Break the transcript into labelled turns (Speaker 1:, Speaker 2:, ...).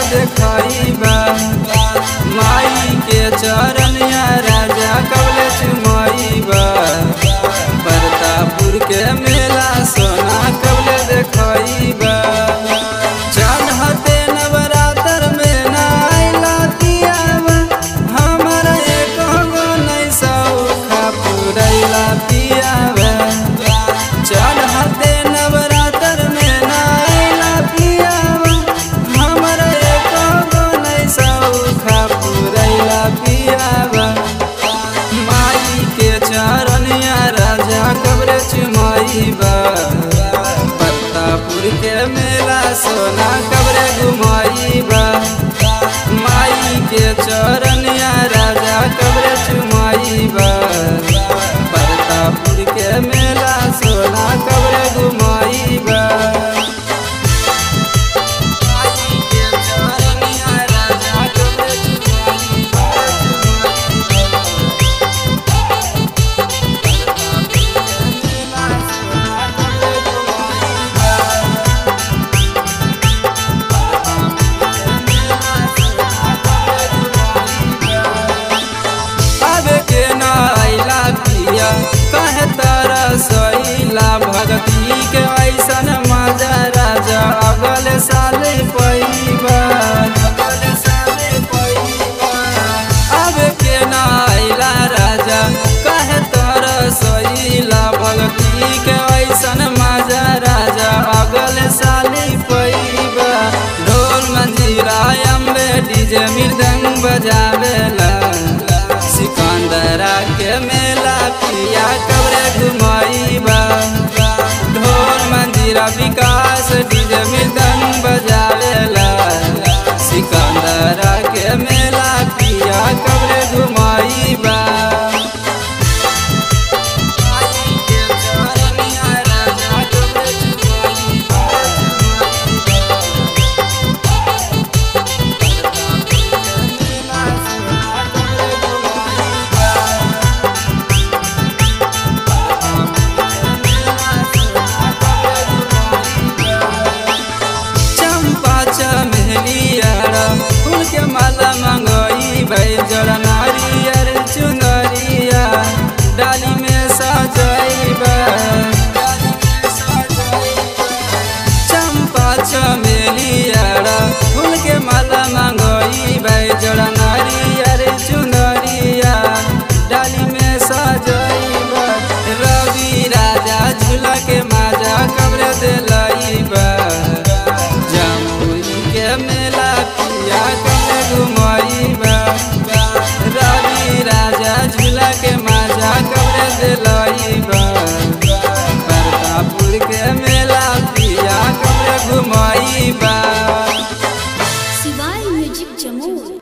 Speaker 1: देखइबा माई के चरनिया राजा कबले चुमइबा परतापुर के मेला सोना कबले देखइबा चढ़ते नवरात्र में नाइला पियावा हमरा एक गो नहीं सौखा पुरैला पियावा चढ़ते नवरात्र में नाइला पियावा हमरा एक गो नहीं सौखा पुरैला पियावा माई के चरनिया राजा कब्र चुमाइबा पत्तापुर के मेला सोना कब्र घुमाइबा माई के चरनिया राजा कब्र चुमाइबा पत्तापुर के मेला सोना कब्र घुमाइबा माई के चरनिया राजा कब्र चुमाइबा अब के नैला पिया कहे तारा सैला भगती के ऐसन मजा राजा अगल साल पैबा अब के नैला राजा कहे तारा सैला भगती के ऐसन मजा राजा अगल साल पैबा ढोल मंजीरा अम्बे डीजे मृदंग बजावेला सिकंदरा के मेला पिया कब्रे घुमाइबा ढोल मंदिरा विकास डीजे मृदंग बजावेला सिकंदरा के मेला पिया कब्रे घुमाइबा चंपा चमेलिया फूल के माला मंगई भई जड़ नारियर चुनरिया डाली में सजैबा चंपा चमेलिया फूल के माला मंगई भई जड़ नारियर चुनरिया डाली में सजैबा रवि राजा झूला के माजा कब्र दिलैबा जमुई के मेला पिया कब्र घुमैबा रवि राजा झूला के माजा कब्र दिलैबा प्रतापुर के मेला पिया कब्र घुमैबा
Speaker 2: शिवाय म्यूजिक जमुई